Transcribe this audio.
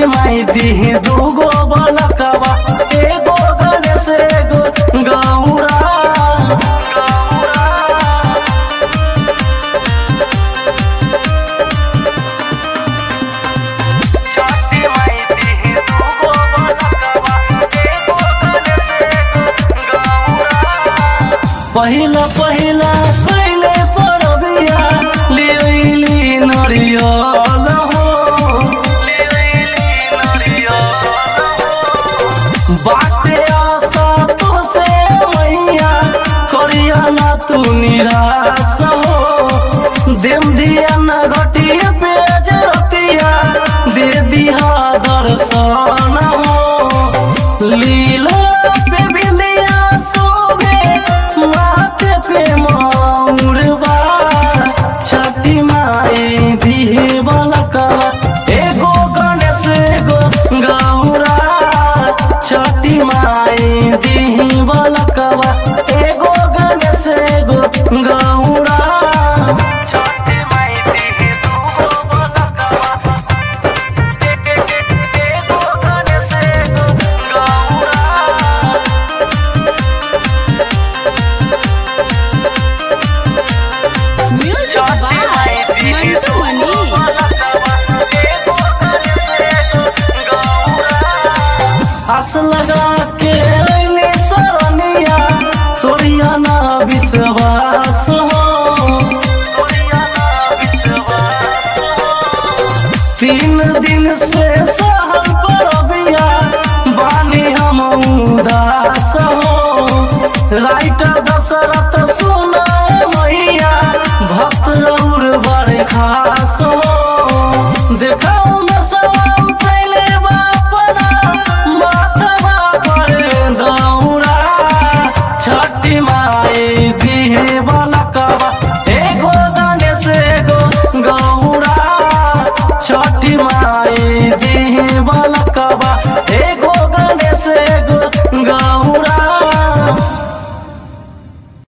छठी माई दी दूगो बलकवा एगो गणेश एगो गौरा छठी माई दी दूगो बलकवा एगो गणेश एगो गौरा पहिला पहिला पहिले पड़बिया लिली नरियल हो बाटे आशा तुसे मैया करिया ना तू निराश हो देम दिया ना घटी पेज रतिया दे दिया दर्शन हो लीला पे बिंदिया सोबे माथे पे मौरबा छठी माई दिहे बलकवा एगो गणेश एगो गौरा छठी माई दिही बलकवा एगो गणेश एगो गौरा छठी माई दिही दूगो बलकवा एगो गणेश एगो Gaura Music by Mantu Mani. आस लगा के अइली सरनिया तोरिया ना विश्वास हो तीन दिन से सहल परबिया बानी हम उदास हो राइटर दशरथ सुनाए मैया भक्त और बड़े खास